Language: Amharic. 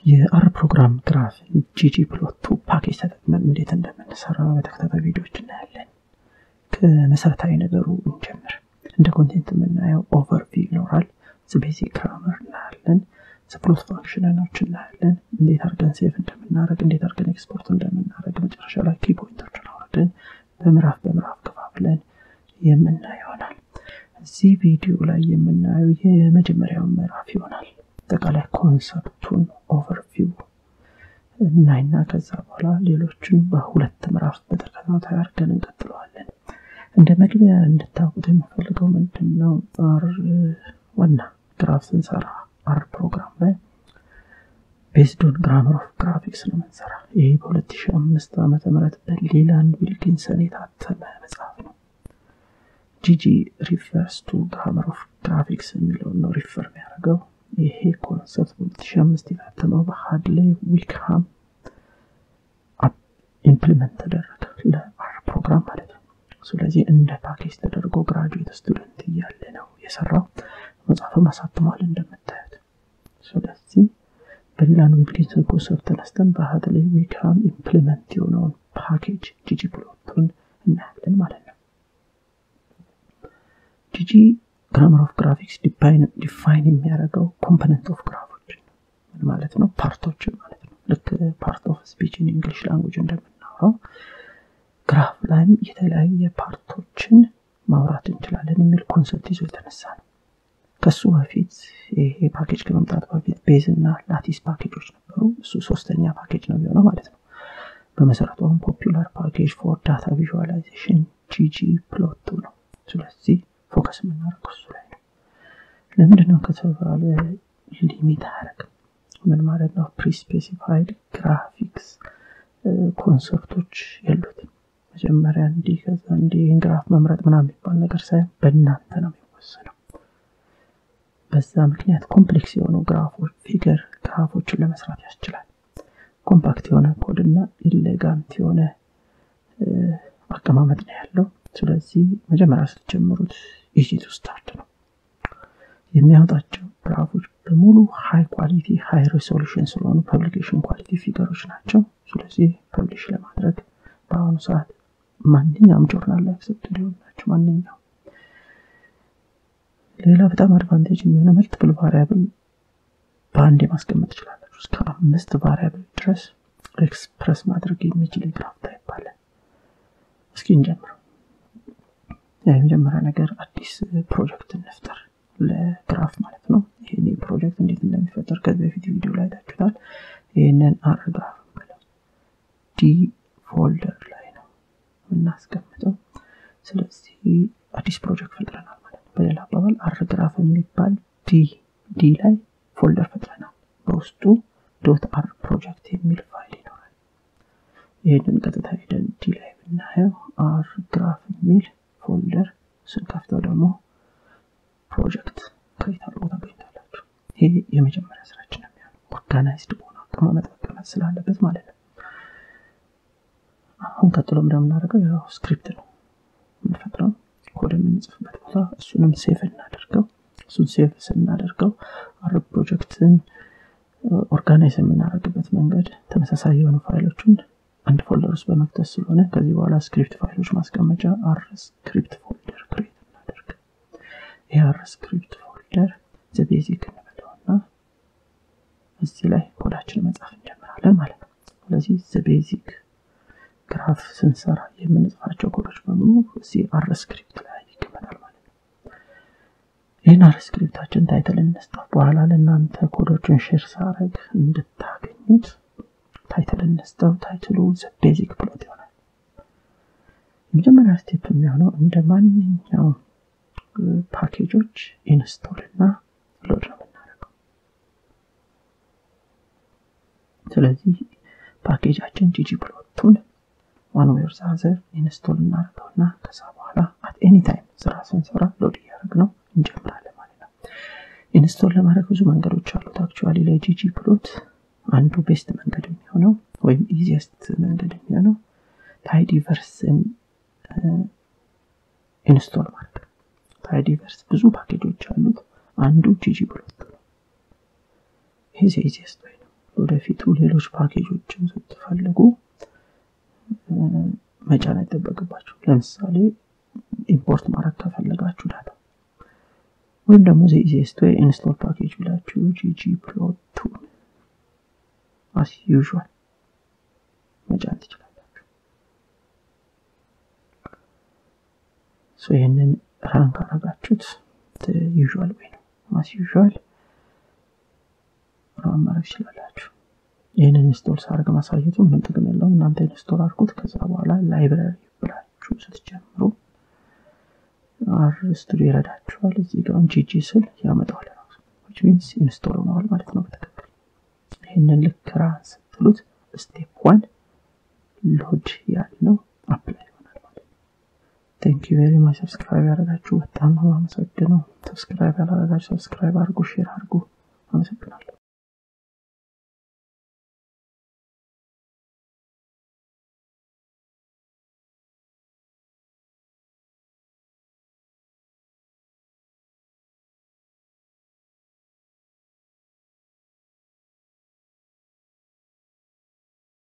የአር ፕሮግራም ግራፍ ጂጂ ፕሎቱ ፓኬጅ ተጠቅመን እንዴት እንደምንሰራ በተከታታይ ቪዲዮዎች እናያለን። ከመሰረታዊ ነገሩ እንጀምር። እንደ ኮንቴንት የምናየው ኦቨርቪው ይኖራል። ቤዚክ ግራመር እናያለን። ፕሎት ፋንክሽኖች እናያለን። እንዴት አድርገን ሴቭ እንደምናደረግ፣ እንዴት አድርገን ኤክስፖርት እንደምናደረግ፣ መጨረሻ ላይ ኪ ፖይንቶችን አውርደን በምዕራፍ በምዕራፍ ከፋፍለን የምናየው ይሆናል። እዚህ ቪዲዮ ላይ የምናየው የመጀመሪያው ምዕራፍ ይሆናል። አጠቃላይ ኮንሰፕቱን ኦቨርቪው እናይና ከዛ በኋላ ሌሎችን በሁለት ምዕራፍ በተከታታይ አድርገን እንቀጥለዋለን። እንደ መግቢያ እንድታውቁት የምፈልገው ምንድን ነው አር ዋና ግራፍ ስንሰራ አር ፕሮግራም ላይ ቤዝዶን ግራመር ኦፍ ግራፊክስ ነው የምንሰራ። ይህ በ2005 ዓ ም በሌላንድ ዊልኪንሰን የታተመ መጽሐፍ ነው። ጂጂ ሪፈርስ ቱ ግራመር ኦፍ ግራፊክስ የሚለውን ነው ሪፈር የሚያደርገው። ይሄ ኮንሰፕት በ2005 የታተመው በሃድሌ ዊክሃም ኢምፕሊመንት ተደረገ ለአር ፕሮግራም ማለት ነው። ስለዚህ እንደ ፓኬጅ ተደርጎ ግራጁዌት ስቱደንት እያለ ነው የሰራው። መጽሐፍም አሳትሟል እንደምታዩት። ስለዚህ በሌላን ዊልኪንሰን ኮንሰፕት ተነስተን በሃድሌ ዊክሃም ኢምፕሊመንት የሆነውን ፓኬጅ ጂጂ ፕሎቱን እናያለን ማለት ነው። ጂጂ ግራመር ኦፍ ግራፊክስ ዲፋይን የሚያደርገው ኮምፖነንት ኦፍ ግራፎችን ምን ማለት ነው? ፓርቶችን ማለት ነው። ልክ ፓርት ኦፍ ስፒች ኢን እንግሊሽ ላንጉጅ እንደምናወራው ግራፍ ላይም የተለያየ ፓርቶችን ማውራት እንችላለን የሚል ኮንሰፕት ይዞ የተነሳ ነው። ከሱ በፊት ይሄ ፓኬጅ ከመምጣት በፊት ቤዝ እና ላቲስ ፓኬጆች ነበሩ። እሱ ሶስተኛ ፓኬጅ ነው የሚሆነው ማለት ነው። በመሰረቱ አሁን ፖፑላር ፓኬጅ ፎር ዳታ ቪዥዋላይዜሽን ጂጂ ፕሎቱ ነው። ስለዚህ ፎከስ የምናደርገው እሱ ላይ ነው። ለምንድን ነው ከተባለ ሊሚት አያደርግም። ምን ማለት ነው? ፕሪስፔሲፋይድ ግራፊክስ ኮንሰፕቶች የሉትም። መጀመሪያ እንዲህ ከዛ እንዲህ ይህን ግራፍ መምረጥ ምናምን የሚባል ነገር ሳይሆን በእናንተ ነው የሚወሰነው። በዛ ምክንያት ኮምፕሌክስ የሆኑ ግራፎች ፊገር ግራፎችን ለመስራት ያስችላል። ኮምፓክት የሆነ ኮድ እና ኢሌጋንት የሆነ አቀማመጥ ነው ያለው። ስለዚህ መጀመሪያ ስትጀምሩት ኢዚ ቱ ስታርት ነው። የሚያወጣቸው ግራፎች በሙሉ ሃይ ኳሊቲ ሃይ ሬሶሉሽን ስለሆኑ ፐብሊኬሽን ኳሊቲ ፊገሮች ናቸው። ስለዚህ ፐብሊሽ ለማድረግ በአሁኑ ሰዓት ማንኛውም ጆርናል ላይ አክሰፕት ሊሆን ናቸው። ማንኛውም ሌላ በጣም አድቫንቴጅ የሚሆነው መልቲፕል ቫሪያብል በአንድ ማስቀመጥ ትችላላችሁ። እስከ አምስት ቫሪያብል ድረስ ኤክስፕረስ ማድረግ የሚችል የግራፍ ታይፕ አለ። እስኪ እንጀምረው። የመጀመሪያ ነገር አዲስ ፕሮጀክት እንፍጠር ለግራፍ ማለት ነው። ይህን ፕሮጀክት እንዴት እንደሚፈጠር ከዚህ በፊት ቪዲዮ ላይ ታችሁታል። ይህንን አር ግራፍ ብለው ዲ ፎልደር ላይ ነው የምናስቀምጠው። ስለዚህ አዲስ ፕሮጀክት ፈጥረናል ማለት ነው። በሌላ አባባል አር ግራፍ የሚባል ዲ ዲ ላይ ፎልደር ፈጥረናል። በውስጡ ዶት አር ፕሮጀክት የሚል ፋይል ይኖራል። ይህንን ቀጥታ ሄደን ዲ ላይ ብናየው አር ግራፍ የሚል ፎልደር ስንከፍተው ደግሞ ፕሮጀክት ክሬት አድርጎ ታገኝታላችሁ። ይሄ የመጀመሪያ ስራችን የሚሆነው ኦርጋናይዝድ በሆነ አቀማመጥ መቀመጥ ስላለበት ማለት ነው። አሁን ቀጥሎ እንደምናደርገው ያው ስክሪፕት ነው የምንፈጥረው ኮድ የምንጽፍበት ቦታ እሱንም ሴቭ እናደርገው። እሱን ሴቭ ስናደርገው አር ፕሮጀክትን ኦርጋናይዝ የምናደርግበት መንገድ ተመሳሳይ የሆኑ ፋይሎችን አንድ ፎልደር ውስጥ በመክተት ስለሆነ ከዚህ በኋላ ስክሪፕት ፋይሎች ማስቀመጫ አር ስክሪፕት ፎልደር ክሬት እናደርግ። ይህ አር ስክሪፕት ፎልደር ዘቤዚክ እንበለውና እዚህ ላይ ኮዳችን መጻፍ እንጀምራለን ማለት ነው። ስለዚህ ዘቤዚክ ግራፍ ስንሰራ የምንጽፋቸው ኮዶች በሙሉ እዚህ አር ስክሪፕት ላይ ይቀመጣል ማለት ነው። ይህን አር ስክሪፕታችን ታይትል እንስጠው። በኋላ ለእናንተ ኮዶችን ሼር ሳረግ እንድታገኙት ታይትል እንስጠው። ታይትሉ ቤዚክ ፕሎት ይሆናል። የመጀመሪያ ስቴፕ የሚሆነው እንደ ማንኛውም ፓኬጆች ኢንስቶል እና ሎድ ነው የምናደርገው። ስለዚህ ፓኬጃችን ጂጂ ፕሎቱን ዋን ዌይ ኦር ዛዘር ኢንስቶል እናደርገውና ከዛ በኋላ አት ኤኒ ታይም ስራ ስንሰራ ሎድ እያደረግ ነው እንጀምራለን ማለት ነው። ኢንስቶል ለማድረግ ብዙ መንገዶች አሉት። አክቹዋሊ ለጂጂ ፕሎት አንዱ ቤስት መንገድ የሚሆነው ወይም ኢዚየስት መንገድ የሚሆነው ታይዲቨርስን ኢንስቶል ማድረግ ነው። ታይዲቨርስ ብዙ ፓኬጆች አሉት። አንዱ ጂጂ ፕሎት ነው። ይሄ ኢዚየስት ወይ ነው። ወደፊቱ ሌሎች ፓኬጆችን ስትፈልጉ መጫን አይጠበቅባችሁ ለምሳሌ ኢምፖርት ማድረግ ከፈለጋችሁ ዳታ ወይም ደግሞ ኢዚስት ወይ ኢንስቶል ፓኬጅ ብላችሁ ጂጂ ፕሎቱን አስ ዩዥዋል መጫን ትችላላችሁ ይህንን ራን ካረጋችሁት ዩዥዋል ወይ ነው አስ ዩዥዋል ራን ማድረግ ትችላላችሁ ይህንን ኢንስቶል ሳርግ ማሳየቱ ምንም ጥቅም የለውም እናንተ ኢንስቶል አድርጉት ከዛ በኋላ ላይብራሪ ብላችሁ ስትጀምሩ አር ስቱዲዮ ይረዳችኋል እዚህ ጋር ጂጂ ስል ያመጣዋል ራሱ ሚንስ ኢንስቶል ሆነዋል ማለት ነው በትክክል ይህንን ልክ ራን ስትሉት ስቴፕ ዋን ሎድ ያልነው አፕላይ ይሆናል ማለት ነው ቴንክ ዩ ቬሪ ማች ሰብስክራይብ ያደረጋችሁ በጣም ነው አመሰግነው ሰብስክራይብ ያላረጋችሁ ሰብስክራይብ አድርጉ ሼር አድርጉ